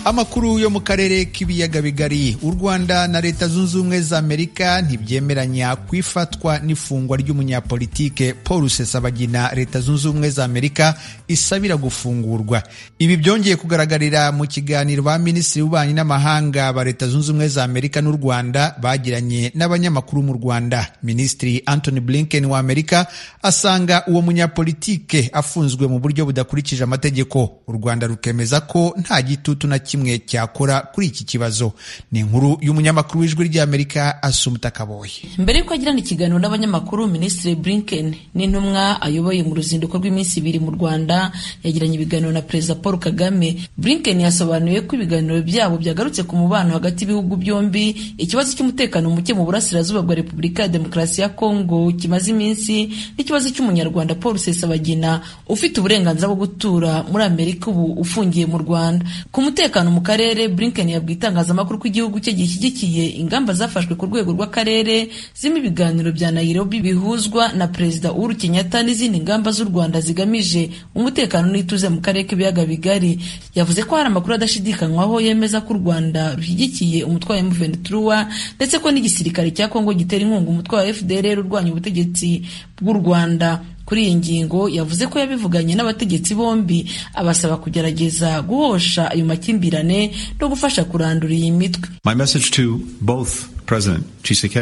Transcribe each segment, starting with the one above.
amakuru yo mu karere k'ibiyaga bigari u rwanda na leta zunze ubumwe za amerika ntibyemeranya ku ifatwa n'ifungwa ry'umunyapolitike paul rusesabagina leta zunze ubumwe za amerika isabira gufungurwa ibi byongeye kugaragarira mu kiganiro ba minisitiri w'ububanyi n'amahanga ba leta zunze ubumwe za amerika n'u rwanda bagiranye n'abanyamakuru mu rwanda minisitiri anthony blinken wa amerika asanga uwo munyapolitike afunzwe mu buryo budakurikije amategeko u rwanda rukemeza ko nta gitutu na kimwe cyakora kuri iki kibazo ni inkuru y'umunyamakuru w'ijwi ry'amerika asumuta kaboye mbere y'uko agirana ikiganiro n'abanyamakuru minisitiri blinken n'intumwa ayoboye mu ruzinduko rw'iminsi ibiri mu rwanda yagiranye ibiganiro na perezida paul kagame blinken yasobanuye ko ibiganiro byabo byagarutse ku mubano hagati y'ibihugu byombi ikibazo cy'umutekano muke mu burasirazuba bwa repubulika ya demokarasi ya kongo kimaze iminsi n'ikibazo cy'umunyarwanda paul rusesabagina ufite uburenganzira bwo gutura muri amerika ubu ufungiye mu rwanda ku umutekano mu karere blinken yabwiye itangazamakuru ko igihugu cye gishyigikiye ingamba zafashwe ku rwego rw'akarere zirimo ibiganiro bya nairobi bihuzwa na perezida uhuru kenyatta n'izindi ngamba z'u rwanda zigamije umutekano n'ituze mu karere k'ibiyaga bigari yavuze ko hari amakuru adashidikanywaho yemeza ko u rwanda rushyigikiye umutwe wa M23 ndetse ko n'igisirikare cya kongo gitera inkunga umutwe wa fdr urwanya ubutegetsi bw'u rwanda kuri iyi ngingo yavuze ko yabivuganye n'abategetsi bombi abasaba kugerageza guhosha ayo makimbirane no gufasha kurandura iyi mitwe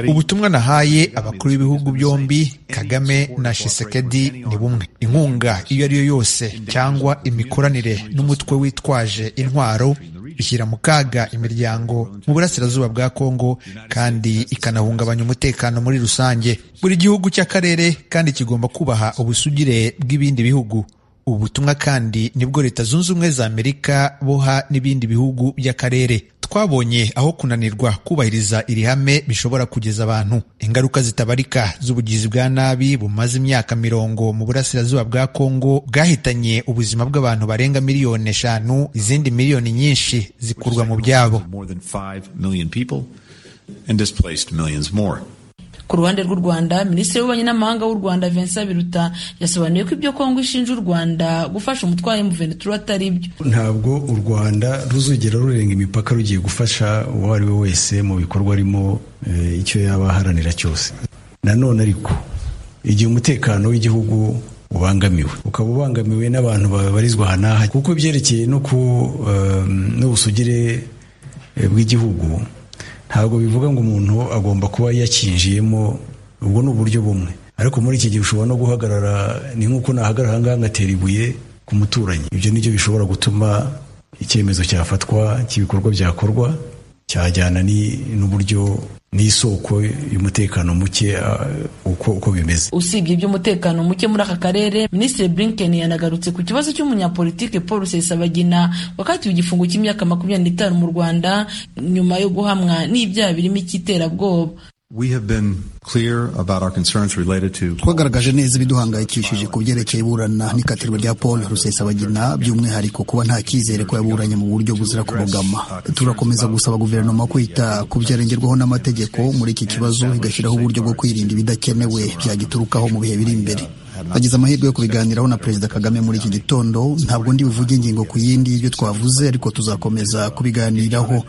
ubutumwa nahaye abakuru b'ibihugu byombi kagame na shisekedi ni bumwe inkunga iyo ari yo yose cyangwa imikoranire n'umutwe witwaje intwaro bishyira mu kaga imiryango mu burasirazuba bwa kongo kandi ikanahungabanya umutekano muri rusange buri gihugu cy'akarere kandi kigomba kubaha ubusugire bw'ibindi bihugu ubu butumwa kandi nibwo leta zunze ubumwe za amerika boha n'ibindi bihugu by'akarere twabonye aho kunanirwa kubahiriza iri hame bishobora kugeza abantu ingaruka zitabarika z'ubugizi bwa nabi bumaze imyaka mirongo mu burasirazuba bwa kongo bwahitanye ubuzima bw'abantu barenga miliyoni eshanu izindi miliyoni nyinshi zikurwa mu byabo ku ruhande rw'u rwanda minisitiri w'ububanyi n'amahanga w'u rwanda vincent biruta yasobanuye ko ibyo kongo ishinja u rwanda gufasha umutwe wa M23 atari byo ntabwo u rwanda ruzigera rurenga imipaka rugiye gufasha uwo ari we wese mu bikorwa arimo icyo yaba aharanira cyose nanone ariko igihe umutekano w'igihugu ubangamiwe ukaba ubangamiwe n'abantu babarizwa aha n'aha kuko byerekeye no ku n'ubusugire bw'igihugu ntabwo bivuga ngo umuntu agomba kuba yakinjiyemo ubwo ni uburyo bumwe ariko muri iki gihe ushobora no guhagarara ni nk'uko nahagarara ahangaha ngatera ibuye ku muturanyi ibyo nibyo bishobora gutuma icyemezo cyafatwa cy'ibikorwa byakorwa cyajyana n'uburyo n'isoko y'umutekano muke uko uko bimeze usibye iby'umutekano muke muri aka karere minisitiri blinken yanagarutse ku kibazo cy'umunyapolitike paul rusesabagina wakatiwe igifungo cy'imyaka makumyabiri n'itanu mu rwanda nyuma yo guhamwa n'ibyaha birimo icy'iterabwoba twagaragaje neza ibiduhangayikishije ku byerekeye iburana n'ikatirwa rya paul rusesabagina by'umwihariko kuba nta cyizere ko yaburanye mu buryo buzira kubogama turakomeza gusaba guverinoma kwita ku byarengerwaho n'amategeko muri iki kibazo igashyiraho uburyo bwo kwirinda ibidakenewe byagiturukaho mu bihe biri imbere agize amahirwe yo kubiganiraho na perezida kagame muri iki gitondo ntabwo ndi buvuge ingingo ku yindi y'ibyo twavuze ariko tuzakomeza kubiganiraho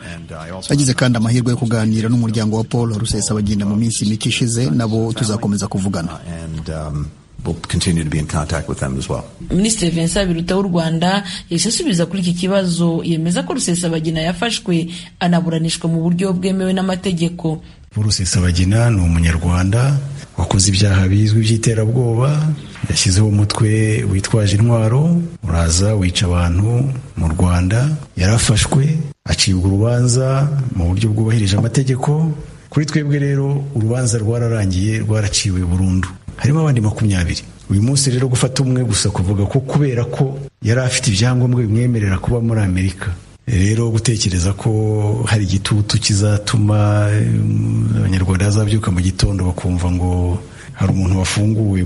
agize kandi amahirwe yo kuganira n'umuryango wa paul rusesabagina mu minsi mike ishize nabo tuzakomeza kuvugana minisitiri vincent biruta w'u rwanda yahise asubiza kuri iki kibazo yemeza ko rusesabagina yafashwe anaburanishwa mu buryo bwemewe n'amategeko rusesabagina ni umunyarwanda wakoze ibyaha bizwi by'iterabwoba yashyizeho umutwe witwaje intwaro uraza wica abantu mu rwanda yarafashwe acibwa urubanza mu buryo bwubahirije amategeko kuri twebwe rero urubanza rwararangiye rwaraciwe burundu harimo abandi makumyabiri uyu munsi rero gufata umwe gusa kuvuga ko kubera ko yari afite ibyangombwa bimwemerera kuba muri amerika rero gutekereza ko hari igitutu kizatuma abanyarwanda bazabyuka mu gitondo bakumva ngo hari umuntu wafunguwe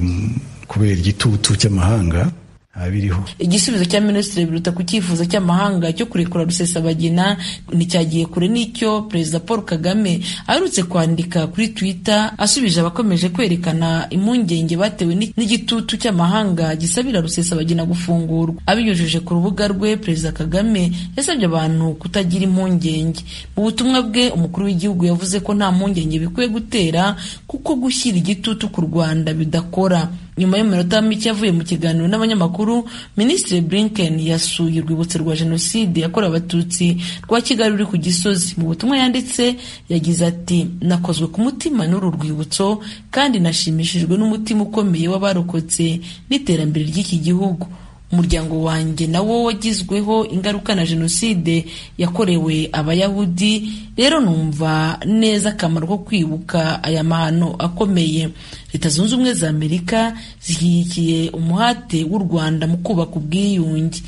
kubera igitutu cy'amahanga abiriho igisubizo cya minisitiri biruta ku cyifuzo cy'amahanga cyo kurekura rusesabagina nticyagiye kure n'icyo perezida paul kagame aherutse kwandika kuri twitter asubije abakomeje kwerekana impungenge batewe n'igitutu cy'amahanga gisabira rusesabagina gufungurwa abinyujije ku rubuga rwe perezida kagame yasabye abantu kutagira impungenge mu butumwa bwe umukuru w'igihugu yavuze ko nta mpungenge bikwiye gutera kuko gushyira igitutu ku rwanda bidakora nyuma y'iminota mike avuye mu kiganiro n'abanyamakuru minisitiri blinken yasuye urwibutso rwa jenoside yakorewe abatutsi rwa kigali ruri ku gisozi mu butumwa yanditse yagize ati nakozwe ku mutima n'uru rwibutso kandi nashimishijwe n'umutima ukomeye w'abarokotse n'iterambere ry'iki gihugu umuryango wanjye nawo wagizweho ingaruka na jenoside yakorewe abayahudi rero numva neza akamaro ko kwibuka aya mahano akomeye leta zunze ubumwe za amerika zishyigikiye umuhate w'u rwanda mu kubaka ubwiyunge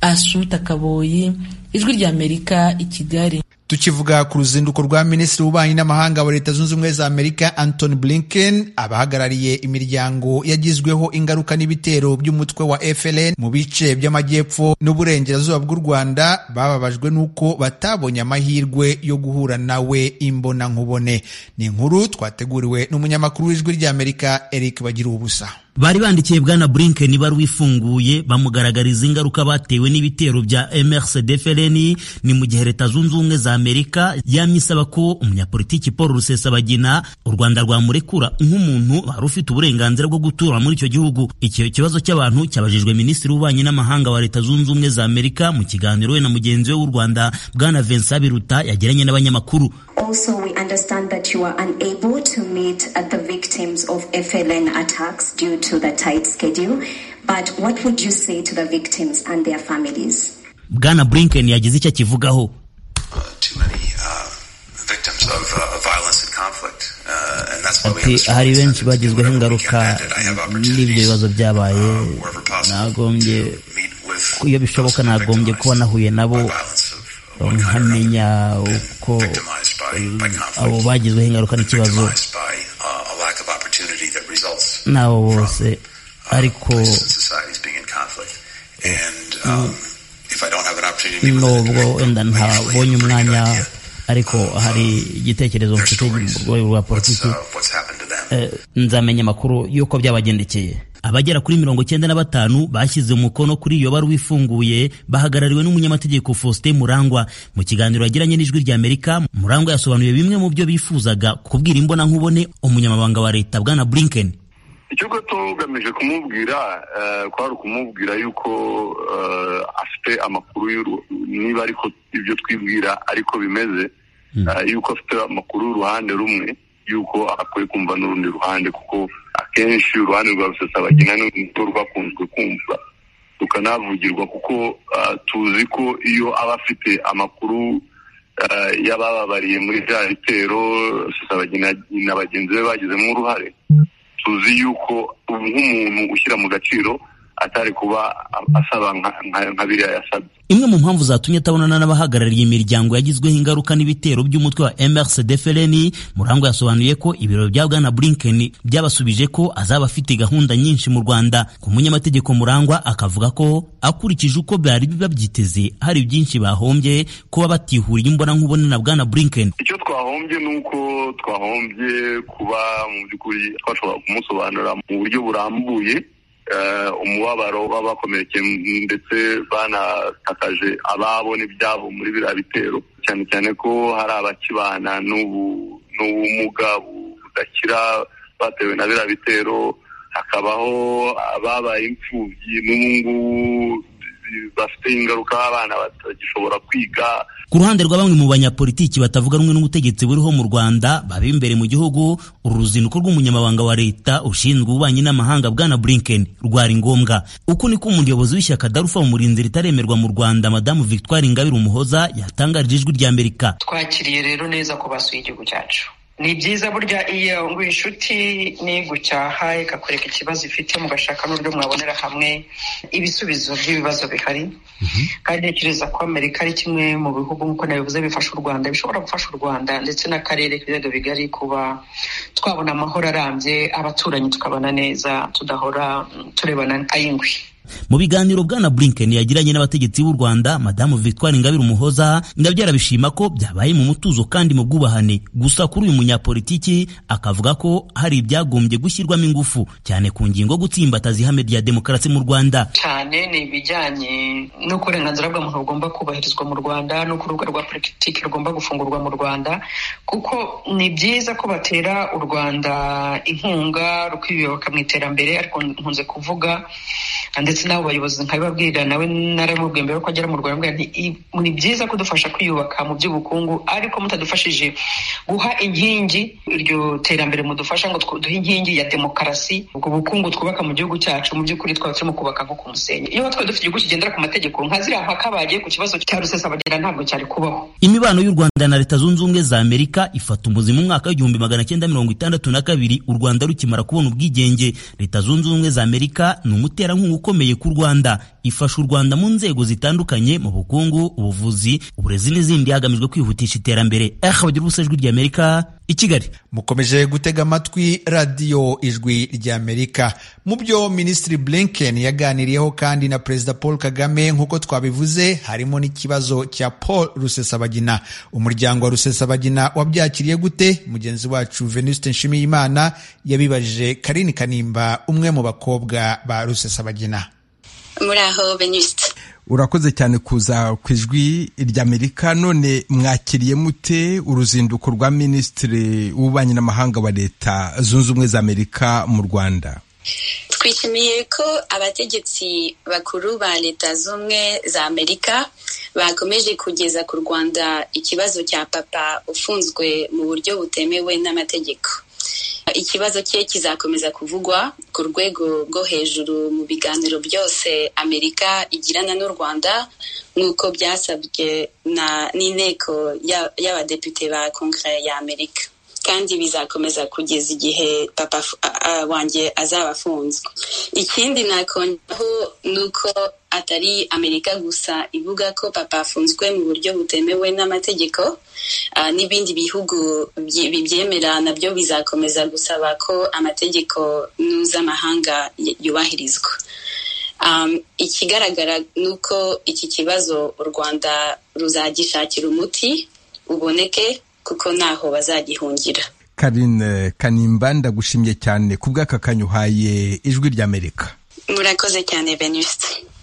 asuta kaboyi ijwi rya amerika i kigali tukivuga ku ruzinduko rwa minisitiri w'ububanyi n'amahanga wa leta zunze ubumwe za amerika antony blinken abahagarariye imiryango yagizweho ingaruka n'ibitero by'umutwe wa frn mu bice by'amajyepfo n'uburengerazuba bw'u rwanda bababajwe n'uko batabonye amahirwe yo guhura nawe imbonankubone ni inkuru twateguriwe n'umunyamakuru w'ijwi ry'amerika eric bagira ubusa bari bandikiye bwana Blinken ibaruwa ifunguye bamugaragariza ingaruka batewe n'ibitero bya MRCD FLN ni mu gihe Leta Zunze Ubumwe za Amerika yamisaba ko umunyapolitiki Paul Rusesabagina u Rwanda rwamurekura nk'umuntu wari ufite uburenganzira bwo gutura muri icyo gihugu icyo kibazo cy'abantu cyabajijwe Minisitiri w'Ububanyi n'Amahanga wa Leta Zunze Ubumwe za Amerika mu kiganiro we na mugenzi we w'u Rwanda bwana Vincent Biruta yagiranye n'abanyamakuru Also, we understand that you are unable to meet uh, the victims of FLN attacks due to the tight schedule. But what would you say to the victims and their families? bwana blinken yagize icyo akivugaho ati hari benshi bagizweho ingaruka n'ibyo bibazo byabaye nagombye iyo bishoboka nagombye kuba nahuye nabo nkamenya uko abo bagizweho ingaruka n'ikibazo nabo bose ariko nubwo wenda ntabonye umwanya ariko hari igitekerezo mfite mu rwego rwa politiki nzamenya amakuru y'uko byabagendekeye abagera kuri mirongo cyenda na batanu bashyize umukono kuri iyo baruwa ifunguye bahagarariwe n'umunyamategeko Faustin Murangwa mu kiganiro yagiranye n'ijwi rya Amerika Murangwa yasobanuye bimwe mu byo bifuzaga kubwira imbonankubone umunyamabanga wa leta bwana Blinken icyo tugamije kumubwira kwari ukumubwira yuko afite amakuru niba ariko ibyo twibwira ariko bimeze yuko afite amakuru y'uruhande rumwe yuko akwiye kumva n'urundi ruhande kuko akenshi uruhande rwa rusesabagina nirwo rwakunzwe kumva rukanavugirwa kuko tuzi ko iyo aba afite amakuru y'abababariye muri bya bitero rusesabagina na bagenzi be bagizemo uruhare tuzi yuko nk'umuntu ushyira mu gaciro atari kuba asaba nka biriya yasabye imwe mu mpamvu zatumye atabonana n'abahagarariye imiryango yagizweho ingaruka n'ibitero by'umutwe wa MRCD FLN Murangwa yasobanuye ko ibiro bya Bwana Blinken byabasubije ko azaba afite gahunda nyinshi mu Rwanda ku munyamategeko Murangwa akavuga ko akurikije uko byari babyiteze hari byinshi bahombye kuba batihuriye imbona nkubone na Bwana Blinken icyo twahombye nuko twahombye kuba mu by'ukuri twashobora kumusobanurira mu buryo burambuye umubabaro w'abakomerekeye ndetse banatakaje ababo n'ibyabo muri biriya bitero cyane cyane ko hari abakibana n'ubumuga budakira batewe na biriya bitero hakabaho ababaye imfubyi n'ubu ngubu bafite ingaruka abana batagishobora kwiga ku ruhande rwa bamwe mu banyapolitiki batavuga rumwe n'ubutegetsi buriho mu Rwanda baba imbere mu gihugu uru ruzinduko rw'umunyamabanga wa leta ushinzwe ububanyi n'amahanga bwana Blinken rwari ngombwa uko niko umuyobozi w'ishyaka Darufa umurinzi ritaremerwa mu Rwanda madamu Victoire Ingabire Umuhoza yatangarije ijwi rya Amerika twakiriye rero neza ko basuye igihugu cyacu ni byiza burya iyo ngo inshuti nigucyaha ikakwereka ikibazo ifite mugashaka n'uburyo mwabonera hamwe ibisubizo by'ibibazo bihari kandi ntekereza ko amerika ari kimwe mu bihugu nk'uko nabivuze bifasha u rwanda bishobora gufasha u rwanda ndetse n'akarere k'ibiyaga bigari kuba twabona amahoro arambye abaturanyi tukabana neza tudahora turebana ay'ingwi mu biganiro bwana Blinken yagiranye n'abategetsi b'u Rwanda madamu Victoire Ingabire Umuhoza Ingabire bishima ko byabaye mu mutuzo kandi mu bwubahane gusa kuri uyu munyapolitiki akavuga ko hari ibyagombye gushyirwamo ingufu cyane ku ngingo gutsimbataza ihame rya demokarasi mu Rwanda cyane ni ibijyanye n'uko uburenganzira bwa muntu bugomba kubahirizwa mu Rwanda n'uko urubuga rwa politiki rugomba gufungurwa mu Rwanda kuko ni byiza ko batera u Rwanda inkunga rukiyubaka mu iterambere ariko nkunze kuvuga ndetse n'abo bayobozi nkabibabwira nawe naramubwiye mbere ko agera mu Rwanda ni byiza kudufasha kwiyubaka mu by'ubukungu ariko mutadufashije guha inkingi iryo terambere mudufasha ngo duhe inkingi ya demokarasi ubwo bukungu twubaka mu gihugu cyacu mu by'ukuri twaba turimo kubaka nko ku musenyi iyo twari dufite igihugu kigendera ku mategeko nka ziriya mpaka bagiye ku kibazo cya rusesabagera ntabwo cyari kubaho imibano y'u Rwanda na Leta Zunze Ubumwe za Amerika ifata umuzi mu mwaka w'igihumbi magana cyenda mirongo itandatu na kabiri u Rwanda rukimara kubona ubwigenge Leta Zunze Ubumwe za Amerika ni umuterankunga ukomeye ku Rwanda ifasha u Rwanda mu nzego zitandukanye mu bukungu ubuvuzi uburezi n'izindi hagamijwe kwihutisha iterambere eh bagira ubusa ijwi ry'Amerika i Kigali mukomeje gutega amatwi radiyo ijwi ry'amerika mu byo minisitiri blinken yaganiriyeho kandi na perezida paul kagame nk'uko twabivuze harimo n'ikibazo cya paul rusesabagina umuryango wa rusesabagina wabyakiriye gute mugenzi wacu venuste nshimiyimana yabibajije karini kanimba umwe mu bakobwa ba rusesabagina muraho venuste urakoze cyane kuza ku ijwi ry'amerika none mwakiriye mute uruzinduko rwa minisitiri w'ububanyi n'amahanga wa leta zunze ubumwe za amerika mu rwanda twishimiye ko abategetsi bakuru ba leta z'ubumwe za amerika bakomeje kugeza ku rwanda ikibazo cya papa ufunzwe mu buryo butemewe n'amategeko ikibazo cye kizakomeza kuvugwa ku rwego rwo hejuru mu biganiro byose amerika igirana n'u rwanda nk'uko byasabwe n'inteko y'abadepite ba kongere ya amerika kandi bizakomeza kugeza igihe papa wanjye azaba afunzwe ikindi nakongeraho ni uko atari amerika gusa ivuga ko papa afunzwe mu buryo butemewe n'amategeko n'ibindi bihugu bibyemera nabyo bizakomeza gusaba ko amategeko mpuzamahanga yubahirizwa ikigaragara ni uko iki kibazo u rwanda ruzagishakira umuti uboneke kuko ntaho bazagihungira karine kanimba ndagushimye cyane ku bw'aka kanyuhaye ijwi ry'amerika murakoze cyane venuste